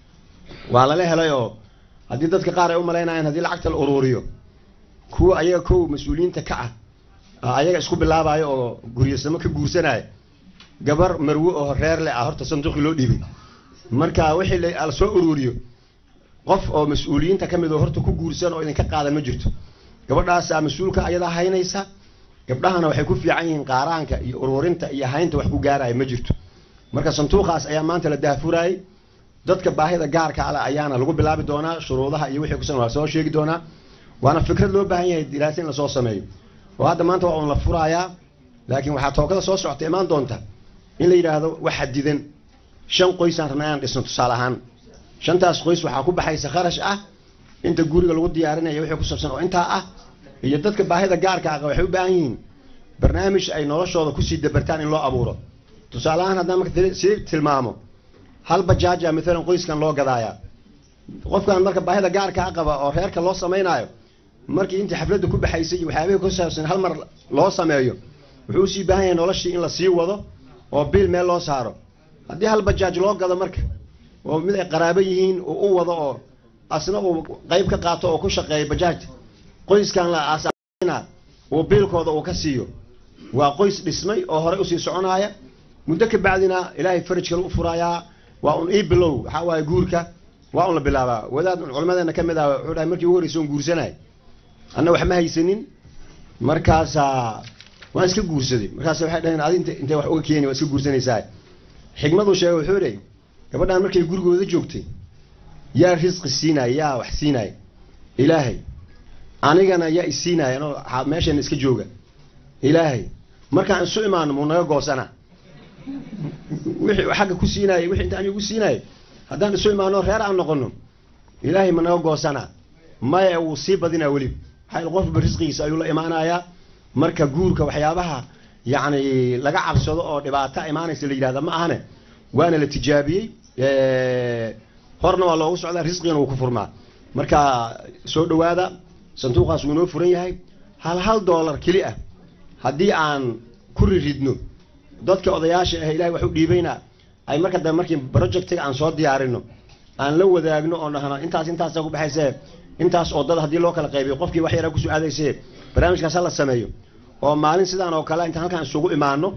waa lala helay oo haddii dadka qaar ay u malaynayaan haddii lacagta la uruuriyo kuwa ayaga kow mas-uuliyiinta ka ah ayaga isku bilaabayo oo guryasamo ka guursanaya gabar marwe oo reer le ah horta sanduuqii loo dhiibay marka wixii la soo uruuriyo qof oo mas-uuliyiinta ka mid oo horta ku guursan oo idinka qaadan ma jirto gabadhaasaa mas-uulka ayadaa haynaysa gabdhahana waxay ku fiican yihiin qaaraanka iyo uruurinta iyo haynta wax ku gaaraya ma jirto marka sanduuqaas ayaa maanta la daahfuraayey dadka baahida gaarka ale ayaana lagu bilaabi doonaa shuruudaha iyo wixii kusan waa soo sheegi doonaa waana fikrad loo baahan yahay diraasa in lasoo sameeyo oo hadda maanta waa un la furaayaa laakiin waxaa tookada soo socota imaan doonta in la yidhaahdo wax xadidan shan qoysaan rabna inaan dhisno tusaale ahaan shantaas qoys waxaa ku baxaysa kharash ah inta guriga lagu diyaarinaya wixii ku saabsan oo intaa ah iyo dadka baahida gaarka ah waxay u baahan yihiin barnaamij ay noloshooda kusii dabartaan in loo abuuro tusaale ahaan haddaan marka sii tilmaamo hal bajaaja maalan qoyskan loo gadaayaa qofkan marka baahida gaarka a qaba oo reerka loo samaynayo markii intii xafladda ku baxaysay waxyaabihii ku saabsan hal mar loo sameeyo wuxuu usii baahan yahay noloshii in la sii wado oo biil meel loo saaro haddii hal bajaaj loo gado marka oo mid ay qaraabo yihiin uu u wado oo asna uu qayb ka qaato oo ku shaqeeyo bajaajta qoyskan la aasina uu biilkooda uu ka siiyo waa qoys dhismay oo horey usii soconaaya muddo ka bacdina ilaahay faraj kale u furaayaa waa un ii bilow waxaa waaye guurka waa un la bilaabaa wadaad culimadeena ka mid ah wuxuu dhahay markii ugu horreysa un guursanay anna wax ma haysanin markaasaa waan iska guursaday markaas waxay dhaheen adi int intay wax uga keeni waa iska guursanaysaa xigmaduu sheegay wuxuu idhi gabadhaan markay gurigooda joogtay yaa risqi siinaya yaa wax siinaya ilaahay anigana yaa isiinaya anoo meeshana iska jooga ilaahay markaan isu imaano muu naga goosana wixii xagga ku siinaayo wixii inta anigu ku siinaayo haddaan isu imaano reer aan noqono ilaahay ma naga goosana maya wuu sii badinaa weliba maxaa qofba risqigiisa ayuu la imaanayaa marka guurka waxyaabaha yacni laga cabsado oo dhibaato imaanaysa la yidhahda ma ahane waana la tijaabiyey horna waa loogu socdaa risqigana wuu ku furmaa marka soo dhowaada sanduuqaas wuu inoo furan yahay hal hal doolar keli ah haddii aan ku riridno dadka odayaasha ah ilahay wax u dhiibayna ay marka dambe markii projectiga aan soo diyaarino aan la wadaagno oo dhahno intaas intaasa ku baxayse intaas oo dad haddii loo kala qaybiyo qofkii wax yaraa kusoo aadayse barnaamijkaas ha la sameeyo oo maalin sidaan oo kale intaan halkaan isugu imaano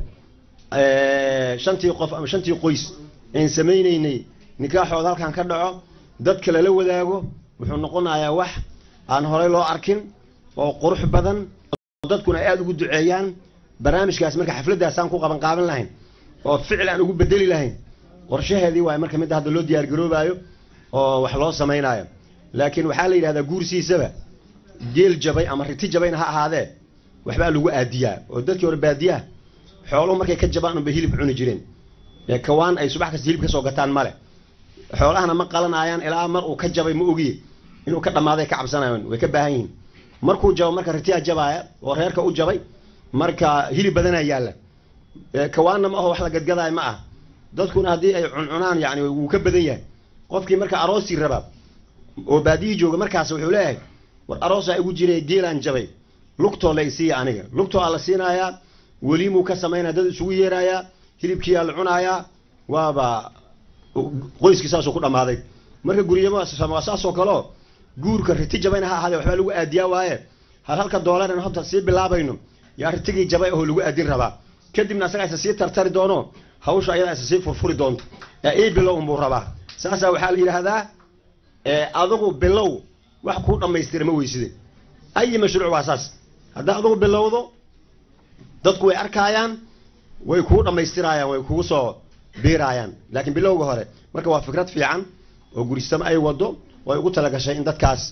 shantii qof ama shantii qoys aan samaynaynay nikaaxooda halkaan ka dhaco dadka lala wadaago wuxuu noqonayaa wax aan horey loo arkin oo qurux badan oo dadkuna ay aada ugu duceeyaan barnaamijkaas marka xafladdaasaan ku qaban qaaban lahayn oo ficil aan ugu bedeli lahayn qorshaheedii waay marka midda hadda loo diyaar garoobaayo oo wax loo samaynaayo laakiin waxaa la yidhahdaa guursiisaba geel jabay ama riti jabayna ha ahaadee waxbaa lagu aadiyaa oo dadkii hore baadiyaha xooluhu markay ka jabaan unbay hilib cuni jireen ee kawaan ay subax kasta hilib ka soo gataan male xoolahana ma qalanayaan ilaa mar uu ka jabay ma ogiye inuu ka dhammaaday ka cabsanayaan way ka baahan yihiin markuu jabo marka ritiyaa jabaaya oo reerka u jabay marka hilib badanaa yaalla kawaanna ma aho wax la gadgadaayo ma ah dadkuna haddii ay cuncunaan yani wuu ka badan yahay qofkii marka aroosii rabaa oo baadiyii jooga markaas wuxuu leeyahay war aroosaa igu jiray geelaan jabay lugtoo la isiiya aniga lugtoo aa la siinayaa weliimuu ka samaynaya dad isugu yeerayaa hilibkiiyaa la cunaayaa waaba qoyskii saasuu ku dhammaaday marka guryamo waa saasoo kaleo guurka riti jabayna ha ahaadee waxbaa lagu aadiyaa waaye hal halka doolarn hadda sii bilaabayno yaa ritigii jabay oo lagu aadin rabaa kadibna asagaa isa sii tartari doono hawsha ayadaa isa sii furfuri doonto ee ii bilow unbuu rabaa saasaa waxaa la yidhaahdaa adigu bilow wax kuu dhammaystira ma weyside ayi mashruuc waa saas haddaa adigu bilowdo dadku way arkaayaan way kuu dhammaystiraayaan way kugu soo biiraayaan laakiin bilowga hore marka waa fikrad fiican oo gurisamo ay wado way ugu talagashay in dadkaas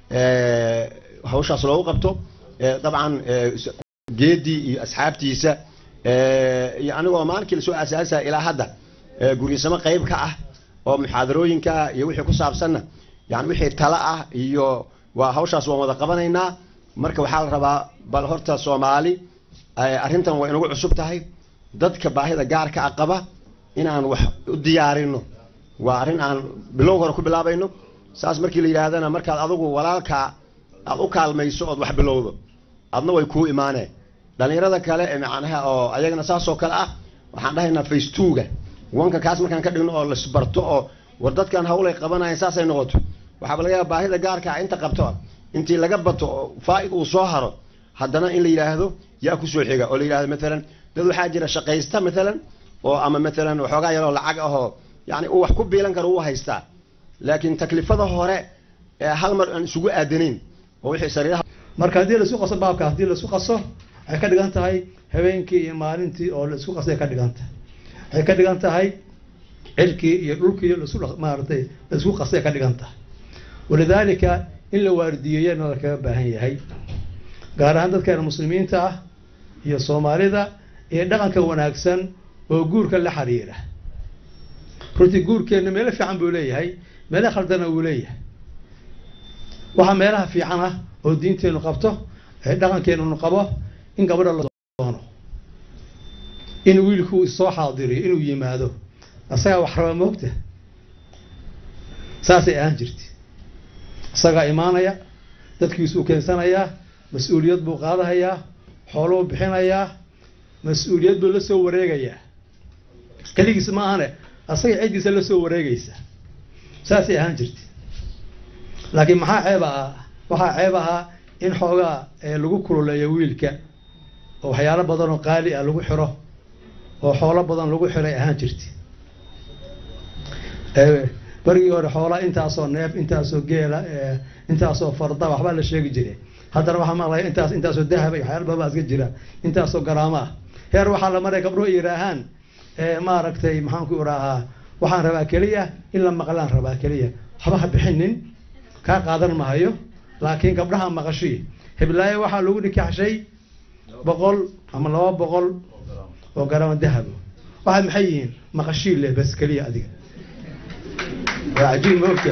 hawshaas loogu qabto dabcan geedii iyo asxaabtiisa iyo anigoo maalinkii lasoo asaasa ilaa hadda gurisamo qayb ka ah oo muxaadarooyinka iyo wixii ku saabsanna yani wixii tala ah iyo waa hawshaas waan wada qabanaynaa marka waxaa la rabaa bal horta soomaali arrintan way inagu cusub tahay dadka baahida gaarka a qaba inaan wax u diyaarino waa arrin aan bilow hore ku bilaabayno saas markii la yidhaahdana markaad adigu walaalkaa aad u kaalmayso ood wax bilowdo adna way kuu imaaneen dhallinyarada kale ee macnaha oo ayagana saasoo kale ah waxaan dhahaynaa facetwoga wanka kaas markaan ka dhigno oo lasbarto oo war dadkan hawlay qabanayan saasay noqoto waxaaba laga yaaba baahida gaarka ah inta qabto intii laga bato oo faa'id uu soo haro haddana in la yidhaahdo yaa kusoo xiga oo la yidhahdo maalan dad waxaa jira shaqaysta maalan oo ama maalan waxoogaa yaroo lacag ahoo yani uu wax ku biilan karo uu haystaa laakiin taklifada hore ee hal mar aan isugu aadanayn oo wixii sariiraha marka haddii laisku qaso baabka haddii laisku qaso waxay ka dhigan tahay habeenkii iyo maalintii oo laisku qasay ka dhigan tahay waxay ka dhigan tahay cirkii iyo dhulkii laisku maaratay laisku qasay ka dhigan tahay walidaalika in la waardiyeeyana lakaga baahan yahay gaar ahaan dadkeena muslimiinta ah iyo soomaalida iyo dhaqanka wanaagsan oo guurka la xiriira runtii guurkeenna meelo fiican buu leeyahay meelo khaldana wuu leeyahay waxaa meelaha fiican ah oo diinteenu qabto ee dhaqankeenunu qabo in gabadha la doono in wiilku isoo xaadiriyo inuu yimaado isagaa wax raba moogta saasay ahaan jirta isagaa imaanaya dadkiisuu keensanayaa mas-uuliyad buu qaadahayaa xooluu bixinayaa mas-uuliyad buu la soo wareegayaa keligiis ma ahane asaga ciddiisa la soo wareegaysa saasay ahaan jirta laakiin maxaa ceeb ah waxaa ceeb ahaa in xoogaa lagu kululeeyo wiilka oo waxyaalo badan oo qaali ah lagu xiro oo xoolo badan lagu xiray ahaan jirta barigii hore xoolaa intaasoo neef intaasoo geela intaasoo farda waxbaa la sheegi jiray haddana waxaa maqlaya intaas intaasoo dahaba iyo waxyaala badan baa iska jira intaasoo garaamo ah heer waxaa la maray gabdho yidhaahaan maaragtay maxaanku iraahaa waxaan rabaa keliya in la maqlaan rabaa keliya waxba ha bixinin kaa qaadan mahayo laakiin gabdhaha maqashii hiblaayo waxaa lagu nikaaxshay boqol ama laba boqol oo garaamo dahabo waxaad maxay yihiin maqashii leh bas keliya adiga waa cajiib maogta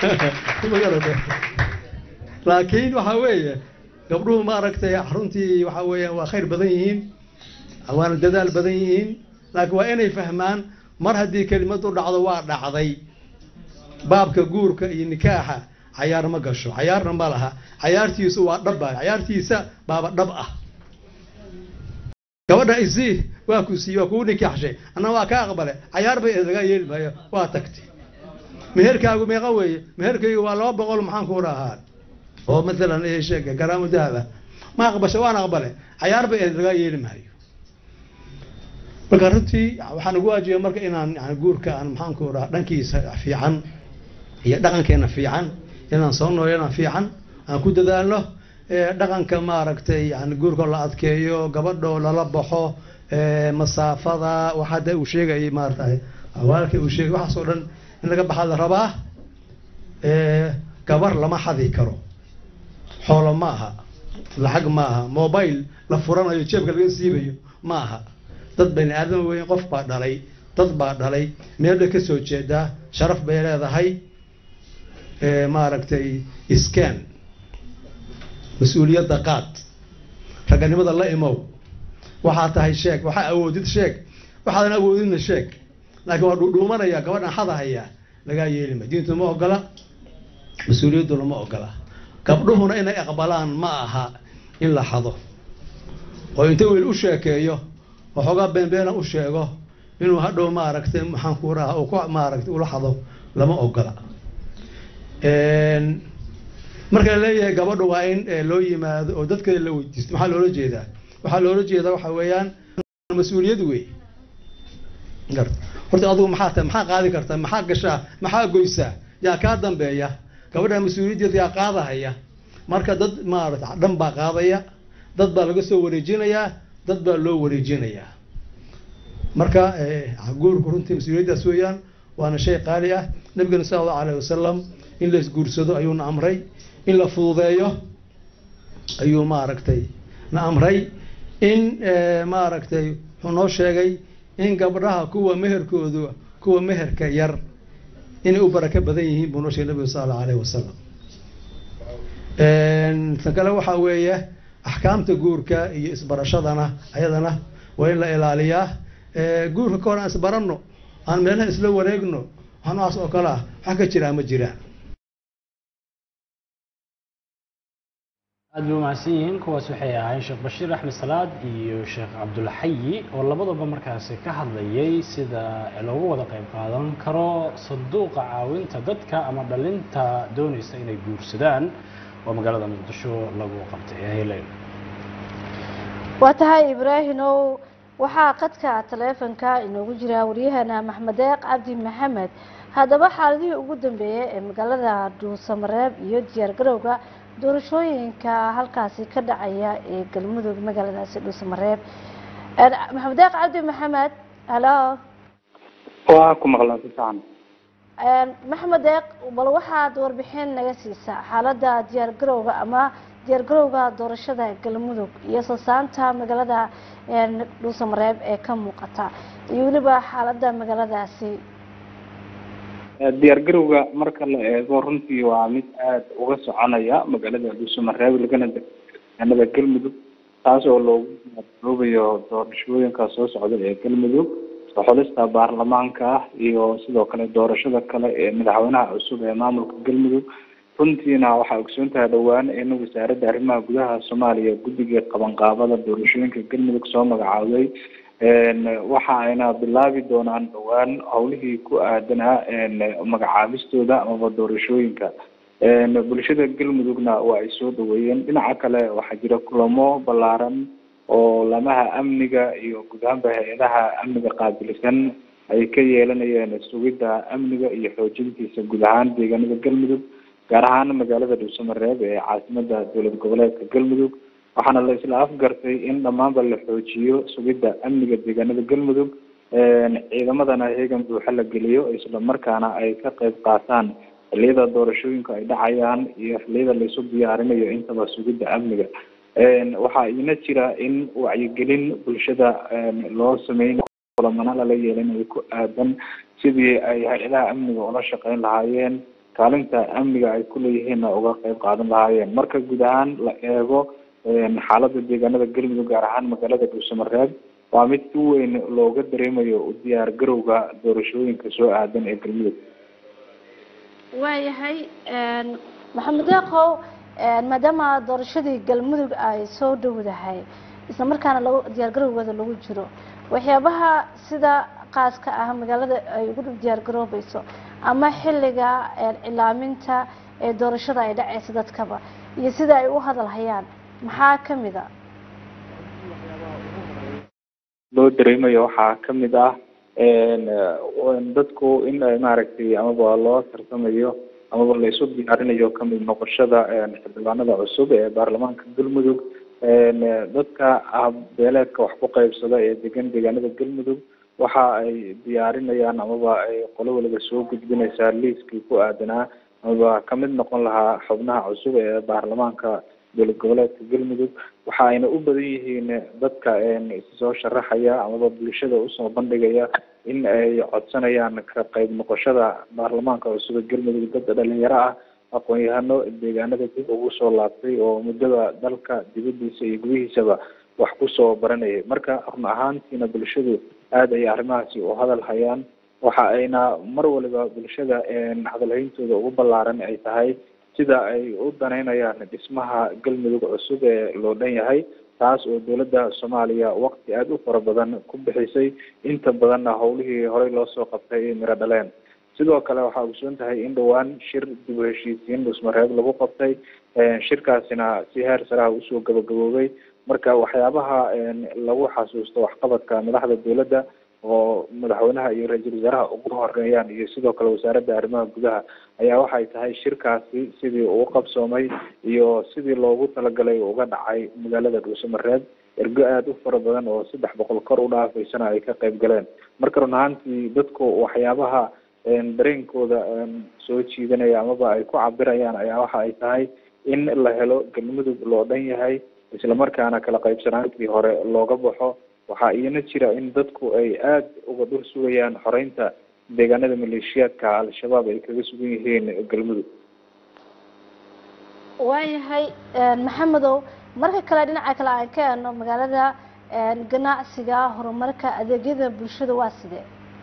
laakiin waxaa weeye gabdhuhu maaragtay runtii waxaa weeyaan waa khayr badan yihiin waana dadaal badan yihiin laakiin waa inay fahmaan mar haddii kelimadu dhacdo waa dhacday baabka guurka iyo nikaaxa cayaar ma gasho cayaarna ma laha cayaartiisu waa dhaba cayaartiisa baaba dhab ah gabadha isii waa ku siiye waa kugu nikaaxshay anna waa ka aqbale cayaar bay laga yeeli maayo waa tagtay meherkaagu meeqa weeye meherkaygu waa laba boqol maxaan ku rahaa oo maalan sheeg garaamo dahab ah ma aqbasha waan aqbale cayaar bay laga yeeli maayo marka runtii waxaan ugu waajiba marka inaan yani guurka aan maxaan ku rahaa dhankiisa fiican iyo dhaqankeena fiican inaan soo nooleena fiican aan ku dadaalno dhaqanka maaragtay yani guurka la adkeeyo gabadho lala baxo masaafada wax hadda uu sheegayay maaragtay awaalka uu sheegay waxaas oo dhan in laga baxaa la rabaa gabar lama xadi karo xoolo ma aha lacag ma aha mobile la furanayo jeebka laga siibayo ma aha dad bani aadam weyn qof baa dhalay dad baa dhalay meel bay ka soo jeedaa sharaf bay leedahay maaragtay scan mas-uuliyadda qaad raganimada la imow waxaa tahay sheeg waxaa awoodid sheeg waxaadan awoodidna sheeg laakiin waa dhuudhuumanaya gabadhan xadahaya lagaa yeelima diintu ma ogola mas-uuliyadduna ma ogola gabdhuhuna inay aqbalaan ma aha in la xado oo inta wiil u sheekeeyo waxoogaa beenbeena u sheego inuu hadhow maaragtay maxaan ku raha uu ku maaragtay ula xado lama ogola marka la leeyahay gabadhu waa in loo yimaado oo dadkeeda la weydiisto maxaa loola jeedaa waxaa loola jeedaa waxa weeyaan mas-uuliyad wey horta adigu maxaa tahay maxaa qaadi kartaa maxaa gashaa maxaa goysaa yaa kaa dambeeya gabadha mas-uuliyaddeeda yaa qaadahaya marka dad maarata dhan baa qaadaya dad baa laga soo wareejinayaa dad baa loo wareejinayaa marka guurku runtii mas-uuliyaddaas weeyaan waana shay qaali ah nabigana sala allahu alayh wasalam in la isguursado ayuuna amray in la fududeeyo ayuu maaragtay na amray in maaragtay wuxuu noo sheegay in gabdhaha kuwa meherkoodu kuwa meherka yar inay u barako badan yihiin buu noo sheegay nabiga sala allahu alayh wasalam tan kale waxaa weeye axkaamta guurka iyo isbarashadana ayadana waa in la ilaaliyaa guurka ka hor aan isbaranno aan meelaha isla wareegno wax noocaas oo kale ah wax ka jiraa ma jiraan aad bay umahadsan yihiin kuwaas waxay ahaayeen sheekh bashiir axmed salaad iyo sheekh cabdulxayi oo labadaba markaasi ka hadlayay sida loogu wada qayb qaadan karo sanduuqa caawinta dadka ama dhalinta doonaysa inay guursadaan oo magaalada muqdisho lagu qabtay helen waa tahay ibraahimow waxaa qadka taleefonka inoogu jira waryahana maxmed deeq cabdi maxamed haddaba xaaladihii ugu dambeeyey ee magaalada dhuusamareeb iyo diyaargarowga doorashooyinka halkaasi ka dhacaya ee galmudug magaaladaasi dhuusamareeb maxamed deeq cabdi maxamed halo waa ku maqlaan si fiican maxamed deeq bal waxaad warbixin naga siisaa xaaladda diyaargarowga ama diyaargarowga doorashada galmudug iyo sasaanta magaalada dhuusamareeb ee ka muuqata iyo weliba xaaladda magaaladaasi diyaargarowga marka la eego runtii waa mid aada uga soconaya magaalada dhuusamareeb lagana deganada galmudug taas oo loogu diyaargaroobayo doorashooyinka soo socda ee galmudug xulista baarlamaanka ah iyo sidoo kale doorashada kale ee madaxweynaha cusub ee maamulka galmudug runtiina waxaa ogsoon tahay dhowaan in wasaaradda arrimaha gudaha soomaaliya guddiga qabanqaabada doorashooyinka galmudug soo magacaabay waxa ayna bilaabi doonaan dhowaan howlihii ku aadanaa magacaabistooda amaba doorashooyinka bulshada galmudugna waa ay soo dhaweeyeen dhinaca kale waxaa jira kulamo ballaaran oo lamaha amniga iyo guud ahaanba hay-adaha amniga qaabilsan ay ka yeelanayeen sugidda amniga iyo xoojintiisa guud ahaan deegaanada galmudug gaar ahaan magaalada dhuusamareeb ee caasimada dowlad goboleedka galmudug waxaana la isla afgartay in dhammaanba la xoojiyo sugidda amniga deegaanada galmudug ciidamadana heegan buuxa la geliyo isla markaana ay ka qayb qaataan xilliyada doorashooyinka ay dhacayaan iyo xilliyada laisu diyaarinayo intaba sugidda amniga waxaa ina jira in wacyigelin bulshada loo sameyn kulamana lala yeelinayo ku aadan sidii ay hay-adaha amniga ula shaqeyn lahaayeen kaalinta amniga ay kuleeyihiinna uga qayb qaadan lahaayeen marka guud ahaan la eego xaalada deegaanada galmudug gaar ahaan magaalada dhuusamareeb waa mid si weyn looga dareemayo diyaar garowga doorashooyinka soo aadan ee galmudug waayahay maxamed deeqow maadaama doorashadii galmudug ay soo dhowdahay isla markaana lagu diyaargarowgooda lagu jiro waxyaabaha sida qaaska ah magaalada ay ugu diyaargaroobayso ama xilliga cilaaminta ee doorashada ay dhacaysa dadkaba iyo sida ay u hadalhayaan maxaa kamid a loo dareemayo waxaa kamid ah dadku in ay maaragtay amaba loo tarsamayo amaba laysu diyaarinayo kamid noqoshada xildhibaanada cusub ee baarlamaanka galmudug dadka beeleedka wax ku qaybsada ee degan deegaanada galmudug waxa ay diyaarinayaan amaba ay qolo waliba soo gudbinaysaa liiskii ku aadanaa amaba kamid noqon lahaa xubnaha cusub ee baarlamaanka dowlad goboleedka galmudug waxa ayna u badan yihiin dadka soo sharaxaya amaba bulshada usoo bandhigaya in ay codsanayaan ka qayb noqoshada baarlamaanka cusub ee galmudug dad dhalinyaro ah aqoon-yahano deegaanada dib ugu soo laabtay oo muddada dalka dibadiisa iyo gudihiisaba wax kusoo baranayay marka run ahaantiina bulshadu aada ay arrimahaasi u hadal hayaan waxa ayna mar waliba bulshada hadalhayntooda ugu ballaaran ay tahay sida ay u danaynayaan dhismaha galmudug cusub ee loo dhan yahay taas oo dowladda soomaaliya waqti aada u fara badan ku bixisay inta badanna howlihii horey loo soo qabtay ay miro dhaleen sidoo kale waxaa ogsoon tahay in dhowaan shir dib u heshiisiin dhusmareeb lagu qabtay shirkaasina si heer saraha usoo gabagaboobay marka waxyaabaha lagu xasuusto waxqabadka madaxda dowladda oo madaxweynaha iyo ra-iisul wasaaraha ugu horeeyaan iyo sidoo kale wasaaradda arrimaha gudaha ayaa waxay tahay shirkaasi sidii uu qabsoomay iyo sidii loogu talagalay uga dhacay magaalada dhuusamareeb ergo aada u fara badan oo saddex boqol kor u dhaafaysana ay ka qayb galeen marka run ahaantii dadku waxyaabaha dareenkooda soo jiidanaya amaba ay ku cabirayaan ayaa waxa ay tahay in la helo galmudug loo dhan yahay islamarkaana kala qaybsanaantii hore looga baxo waxaa iyana jira in dadku ay aada uga dhul sugayaan xoreynta deegaanada maleeshiyaadka al-shabaab ay kaga sugan yihiin galmudug waayahay maxamedow marka kale dhinaca kale aan ka eeno magaalada ganacsiga horumarka adeegyada bulshada waa sidee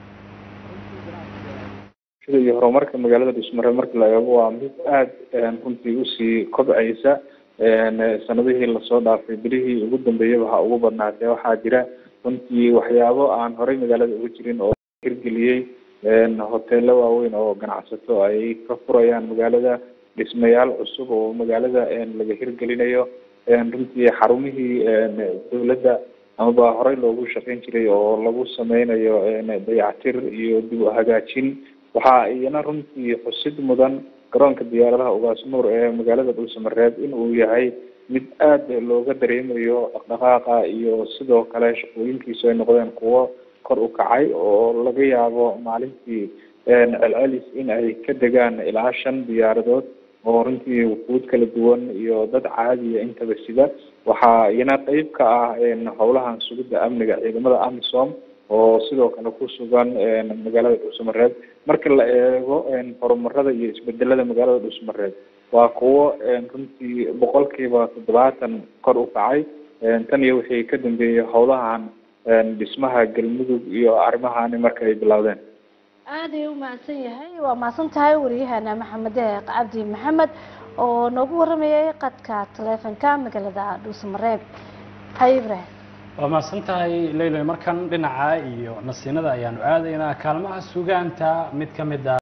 sida iyo horumarka magaalada dhismare marka la eego waa mid aada runtii usii kobcaysa sanadihii lasoo dhaafay bilihii ugu dambeeyaba ha ugu badnaatee waxaa jira runtii waxyaabo aan horey magaalada uga jirin oo hirgeliyey hoteelo waaweyn oo ganacsato ay ka furayaan magaalada dhismayaal cusub oo magaalada laga hirgelinayo runtii xarumihii dowladda amaba horey loogu shaqeyn jiray oo lagu sameynayo dayactir iyo dib u hagaajin waxaa iyana runtii xusid mudan garoonka diyaaradaha ugaas nuur ee magaalada dhuusamareeb in uu yahay mid aada looga dareemayo dhaqdhaqaaqa iyo sidoo kale shaqooyinkiisu ay noqdeen kuwo kor u kacay oo laga yaabo maalintii celcelis in ay ka degaan ilaa shan diyaaradood oo runtii wuquud kala duwan iyo dad caadiya intaba sida waxaa iyana qeyb ka ah howlahan sugidda amniga ciidamada amisom oo sidoo kale ku sugan magaalada dhuusamareeb marka la eego horumarada iyo isbedelada magaalada dhuusamareeb waa kuwo runtii boqolkiiba toddobaatan kor u kacay tan iyo wixii ka dambeeyey howlahan dhismaha galmudug iyo arrimahani marka ay bilowdeen aad ayuu u mahadsan yahay waa mahadsan tahay wariyahana maxamed deeq cabdi maxamed oo noogu waramayay qadka taleefonka magaalada dhuusamareeb hay ibrahim waa mahadsan tahay leyloy markan dhinaca iyo nasiinada ayaanu aadaynaa kaalmaha sugaanta mid ka mid a